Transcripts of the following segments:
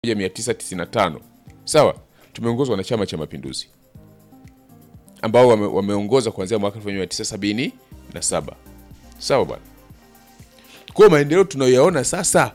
1995 sawa, tumeongozwa na Chama cha Mapinduzi ambao wame, wameongoza kuanzia mwaka 1977 sawa bwana. Kwa maendeleo tunayoyaona sasa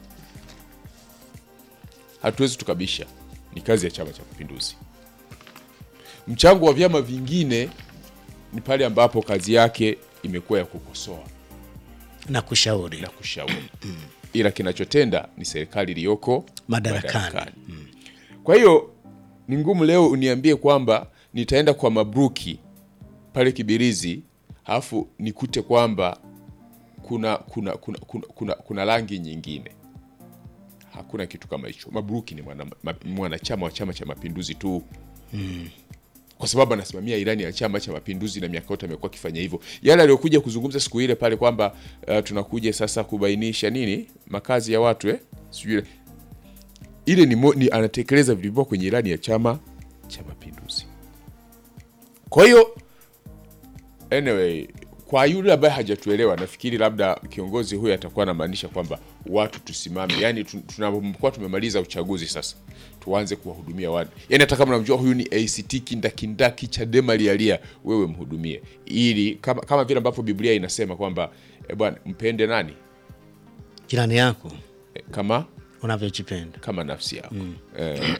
hatuwezi tukabisha, ni kazi ya Chama cha Mapinduzi. Mchango wa vyama vingine ni pale ambapo kazi yake imekuwa ya kukosoa na kushauri na kushauri, ila kinachotenda ni serikali iliyoko Madarakani. Kwa hiyo ni ngumu leo uniambie kwamba nitaenda kwa mabruki pale Kibirizi halafu nikute kwamba kuna kuna kuna, kuna, kuna, kuna rangi nyingine. Hakuna kitu kama hicho. Mabruki ni mwana- ma- mwanachama wa Chama cha Mapinduzi tu kwa sababu anasimamia ilani ya Chama cha Mapinduzi na miaka yote amekuwa akifanya hivyo. Yale aliyokuja kuzungumza siku ile pale kwamba uh, tunakuja sasa kubainisha nini makazi ya watu eh? Sijui ile- ile ni, mo, ni anatekeleza vilivyo kwenye ilani ya Chama cha Mapinduzi. Kwa hiyo anyway, kwa yule ambaye hajatuelewa, nafikiri labda kiongozi huyu atakuwa anamaanisha kwamba watu tusimame, yani tu- tunapokuwa tumemaliza uchaguzi sasa tuanze kuwahudumia watu, yani hata kama unamjua huyu ni ACT kindakindaki Chadema lialia, wewe mhudumie, ili kama, kama vile ambavyo Biblia inasema kwamba e, bwana mpende nani jirani yako e, kama unavyojipenda. kama nafsi yako eh,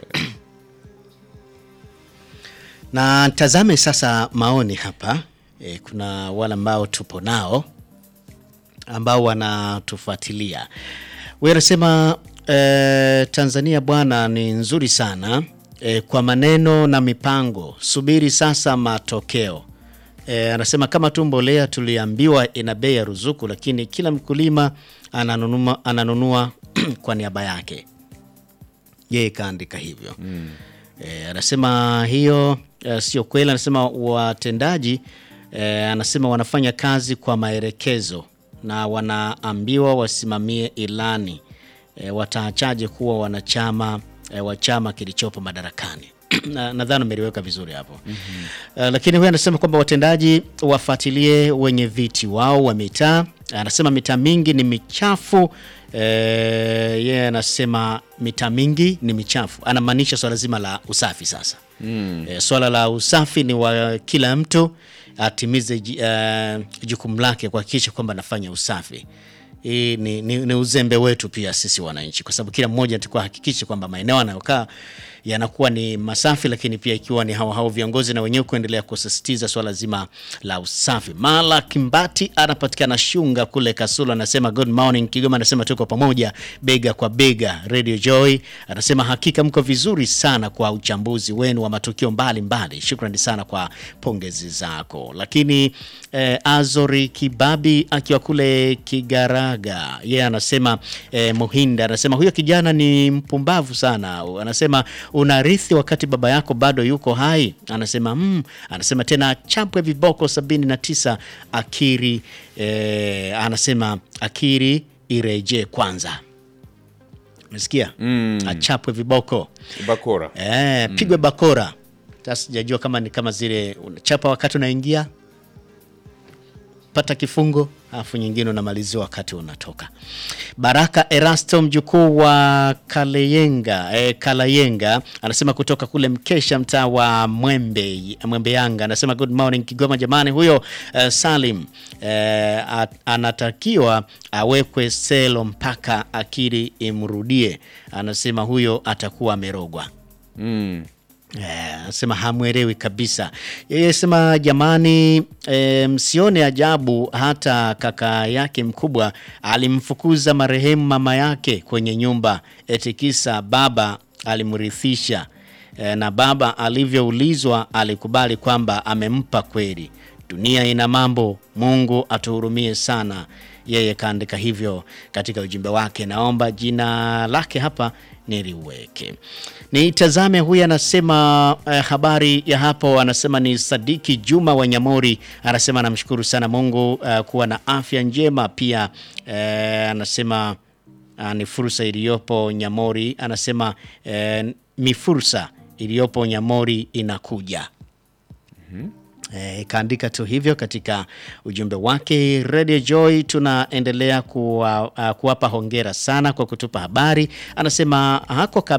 Na tazame sasa maoni hapa e, kuna wale ambao tupo nao ambao wanatufuatilia. Huyu anasema e, Tanzania bwana ni nzuri sana e, kwa maneno na mipango, subiri sasa matokeo. E, anasema kama tu mbolea tuliambiwa ina bei ya ruzuku, lakini kila mkulima ananunua, ananunua kwa niaba yake yeye kaandika hivyo e, anasema hiyo e, sio kweli. Anasema watendaji e, anasema wanafanya kazi kwa maelekezo na wanaambiwa wasimamie ilani e, wataachaje kuwa wanachama e, wa chama kilichopo madarakani Na- nadhani umeliweka vizuri hapo Eh, lakini huyu anasema kwamba watendaji wafuatilie wenye viti wao wa mitaa. Anasema mitaa mingi ni michafu. Eh, yeye anasema mitaa mingi ni michafu, anamaanisha swala zima la usafi. Sasa eh, swala la usafi ni wa kila mtu atimize ji- eh, jukumu lake kuhakikisha kwamba anafanya usafi. Hii ni, ni, ni uzembe wetu pia sisi wananchi, kwa sababu kila mmoja atakuwa hakikisha kwamba maeneo anayokaa yanakuwa ni masafi, lakini pia ikiwa ni hao hao viongozi na wenyewe kuendelea kusisitiza swala zima la usafi. Mala Kimbati anapatikana Shunga kule Kasulu, anasema good morning Kigoma, anasema tuko pamoja bega kwa bega. Radio Joy anasema hakika mko vizuri sana kwa uchambuzi wenu wa matukio mbalimbali. Shukrani sana kwa pongezi zako. Lakini eh, Azori Kibabi akiwa kule Kigaraga, yeye anasema eh, Muhinda anasema huyo kijana ni mpumbavu sana. Anasema unarithi wakati baba yako bado yuko hai. Anasema mm, anasema tena chapwe viboko sabini na tisa akiri eh, anasema akiri irejee kwanza. Umesikia? Achapwe viboko bakora eh, pigwe bakora. Sasa sijajua kama ni kama zile unachapa wakati unaingia pata kifungo alafu nyingine unamaliziwa wakati unatoka. Baraka Erasto mjukuu wa Kalayenga, eh, Kalayenga anasema kutoka kule Mkesha mtaa wa Mwembe, Mwembe Yanga anasema good morning Kigoma jamani, huyo eh, Salim eh, at- anatakiwa awekwe selo mpaka akili imrudie. Anasema huyo atakuwa amerogwa. Eh, anasema hamwelewi kabisa. Yeye sema jamani, eh, msione ajabu hata kaka yake mkubwa alimfukuza marehemu mama yake kwenye nyumba eti kisa baba alimrithisha. Eh, na baba alivyoulizwa alikubali kwamba amempa kweli. Dunia ina mambo, Mungu atuhurumie sana. Yeye kaandika hivyo katika ujumbe wake. Naomba jina lake hapa niliweke. Nitazame huyu anasema eh, habari ya hapo, anasema ni Sadiki Juma wa Nyamori, anasema anamshukuru sana Mungu eh, kuwa na afya njema. Pia eh, anasema ah, ni fursa iliyopo Nyamori, anasema eh, ni fursa iliyopo Nyamori inakuja E, kaandika tu hivyo katika ujumbe wake. Radio Joy tunaendelea kuwa, uh, kuwapa hongera sana kwa kutupa habari. Anasema hako